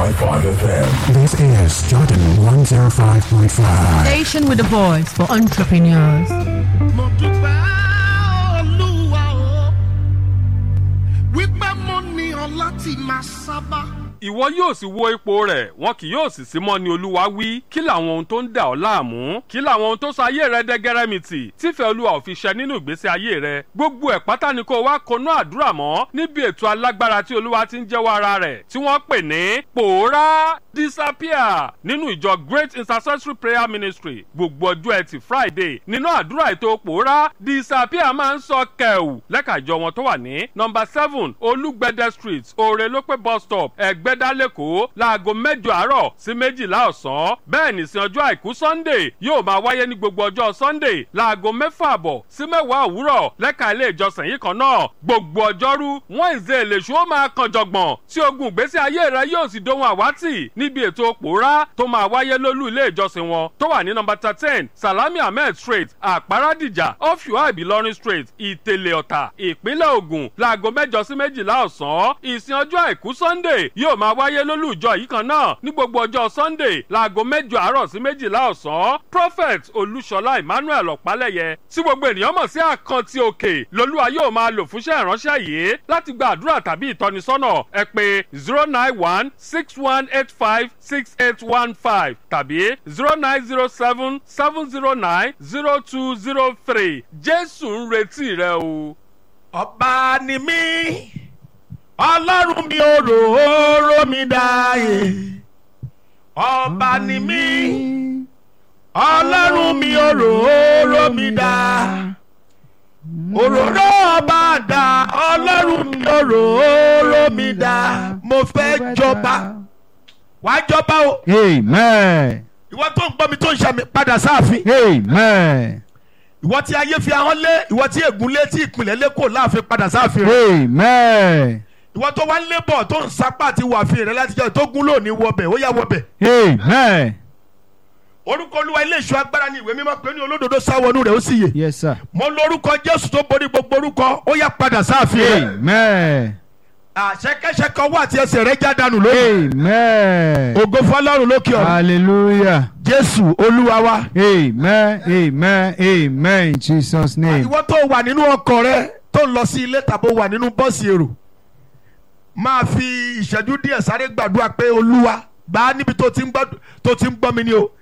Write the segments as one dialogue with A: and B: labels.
A: 105.5 FM.
B: This is Jordan 105.5.
C: Station with a voice for entrepreneurs.
D: mo dúpẹ́ olúwa o wípé mo ní ọ láti máa sábà.
E: ìwọ yóò sì wo ipò rẹ̀ wọn kì yóò sì sí mọ́ ni olúwa wí kí làwọn ohun tó ń dà ọ́ láàmú kí làwọn ohun tó sọ ayé rẹ dẹ́gẹ́rẹ́mìtì tífẹ̀ẹ́ olúwa ò fi ṣẹ nínú ìgbésí ayé rẹ gbogbo ẹ̀ pátá ni kó wá konú àdúrà mọ́ níbi ètò alágbára tí olúwa ti ń jẹ́wọ́ ara rẹ̀ tí wọ́n pè ní pòórá disappear nínú ìjọ great intercessory prayer ministry gbogbo ọjọ́ ẹtì friday nínú àdúrà ètò pòórá disappear máa ń sọ kẹ̀wù lẹ́ka ìjọ wọn tó wà ní nọmba seven olúgbẹ̀dẹ street òrèlópé bus stop ẹ̀gbẹ́dá lẹ́kọ̀ọ́ láago mẹ́jọ àárọ̀ sí méjìlá ọ̀sán bẹ́ẹ̀ nìsín ọjọ́ àìkú sunday yóò máa wáyé ní gbogbo ọjọ́ sunday láago mẹ́fà àbọ̀ sí mẹ́wàá òwúrọ̀ lẹ́ka ilé ìjọsìn yìí kan náà gbogbo ọjọ́rú wednesday lèṣu ó máa kan jọ̀gbọ̀n tí ogun ìgbésí ayé rẹ yóò sì dohun àwátì níbi ètò pòórá tó máa wáyé lólú ilé ìjọsìn wọn tó wà ní nọmba thirteen salami ahmed street àpárádìjà ọ̀fíwá ìbílọ́rin street ìtẹ̀lẹ̀ ọ̀tà ìpínlẹ̀ ògùn láago mẹ́jọ sí méjìlá ọ̀sán ìsìn ọjọ́ àìkú sunday yóò máa wáyé lólú ìjọ yìí kan náà ní gbogbo ọjọ́ sunday láago mẹ́jọ àárọ̀ sí méjìlá ọ̀sán prophet olúṣọlá emmanuel ọ̀pálẹ̀yẹ tí gbogbo ènìyàn mọ̀ sí àkántì òkè lolúwa yóò máa lò fúnṣẹ́ ìránṣẹ́ yìí láti gba àdúrà tàbí ìtọ́nisọ́nà ẹ pé zero nine one six one eight five six eight one five tàbí zero nine zero seven seven zero nine zero two zero three jésù ń retí rẹ o.
D: ọba ni mí ọlọ́run mi ò rò ó ró mi dáyé ọba ni mí ọlọ́run mi ò rò ó ró mi dá òróró ọba dá ọlọ́run mi ò rò ó ró mi dá mo fẹ́ jọba wàá jọba o
F: Amen.
D: ìwọ tó ń gbọ́ mi tó ń ṣàmì padà sáàfin
F: Amen.
D: ìwọ tí ayé fi ahọ́n lé ìwọ tí ègún lé tí ìpìlẹ̀ lé kò láàfin padà sáàfin rẹ
F: Amen.
D: ìwọ tó wá ń lébọ̀ tó ń sapá àti wàfin rẹ láti jẹ́ tó gún lónìí wọbẹ̀ ó yá wọbẹ̀
F: Amen.
D: orúkọ olúwa ilé ìṣọ́ agbára ní ìwé mímọ́ pé ní olódodo sáwọnú rẹ̀ ó sì yè
F: Yes, sir.
D: mo lórúkọ jésù tó borí gbogbo orúkọ ó yá padà sáàfin rẹ
F: Amen.
D: àṣẹkẹṣẹkẹ ọwọ́ àti ẹsẹ̀ rẹ já dànù lónìí
F: Amen.
D: ògo fọlọ́run lókè ọ̀run
F: Hallelujah.
D: jésù olúwa wa.
F: Amen. Amen. Amen. In Jesus' name.
D: ìwọ tó wà nínú ọkọ rẹ tó ń lọ sí ilé tàbí wà nínú bọ́ọ̀sì èrò máa fi ìṣẹ́jú díẹ̀ sáré gbàdúrà pé olúwa gbà á níbi tó ti ń gbọ́ tó ti ń gbọ́ mi ni o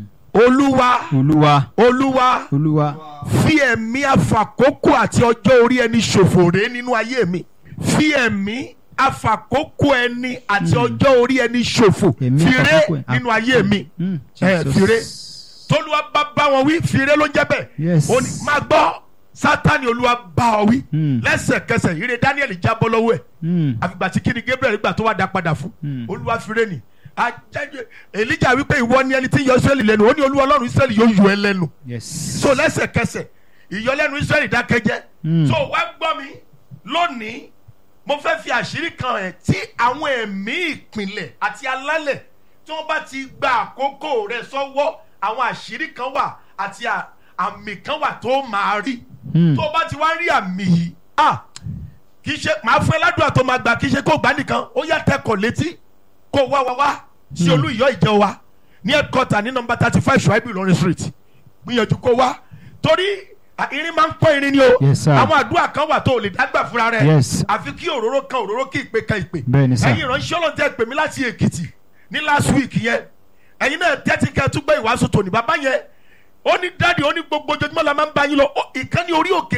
D: olúwa
F: Olúwa.
D: olúwa
F: Olúwa.
D: fi ẹ̀mí àfàkókò àti ọjọ́ orí ẹni ṣòfò ré nínú ayé mi fi ẹ̀mí àfàkókò ẹni àti ọjọ́ orí ẹni ṣòfò
F: Ẹ̀mí
D: fi ré
F: àfàkókò ẹ̀-
D: nínú ayé mi
F: Mm,
D: ẹ
F: Jesus.
D: fi ré tolúwa bá bá wọn wí fi ré ló ń jẹ́ bẹ́ẹ̀
F: Yes.
D: ó ní máa gbọ́ sátani olúwa bá ọ wí
F: Mm.
D: lẹ́sẹ̀kẹsẹ̀ ire daniel jábọ́ lọ́wọ́ ẹ̀
F: Mm.
D: àfìgbà tí kíni gabriel gbà tó wá dá padà fún
F: Mm.
D: olúwa fi ré ni ajẹ́jẹ́ elijah wípé ìwọ ni ẹni tí ń yọ israẹli lẹ́nu ó ní olúwa ọlọ́run israẹli yóò yọ ẹ lẹ́nu
F: Yes.
D: so lẹ́sẹ̀kẹsẹ̀ ìyọlẹ́nu israẹli dákẹ́jẹ́
F: Mm.
D: so wá gbọ́ mi lónìí mo fẹ́ fi àṣírí kan ẹ̀ tí àwọn ẹ̀mí ìpìlẹ̀ àti alálẹ̀ tí wọ́n bá ti gba àkókò rẹ̀ sọ́wọ́ àwọn àṣírí kan wà àti à- àmì kan wà tó máa rí
F: Mm.
D: tó bá ti wá rí àmì yìí ah kì í ṣe màá fún ẹ ládùúgbà tó máa gbà kì í ṣe kó gbà nìkan ó yá tẹkọ̀ létí kó wá wá wá sí olú ìyọ́ ìjọ wa ní headquarter ní nọmba thirty five ṣùáìbù ìlọrin street gbìyànjú kó wá torí à, irin máa ń pọ́n irin ni o
F: Yes, sir.
D: àwọn àdúrà kan wà tó o lè dágbà fúnra rẹ
F: Yes.
D: àfi kí òróró kan òróró kí ìpè kan ìpè
F: Bẹ́ẹ̀ni, sir.
D: ẹ̀yin ìránṣẹ́ ọlọ́run tẹ́ pè mí láti èkìtì ní last week yẹn ẹ̀yin náà tẹ́tí kẹ́ ẹ tún gbé ìwàásù tòní bàbá yẹn ó ní dáàdi ó ní gbogbo ojoojúmọ́ la máa ń bá yín lọ Ó, ìkànnì orí òkè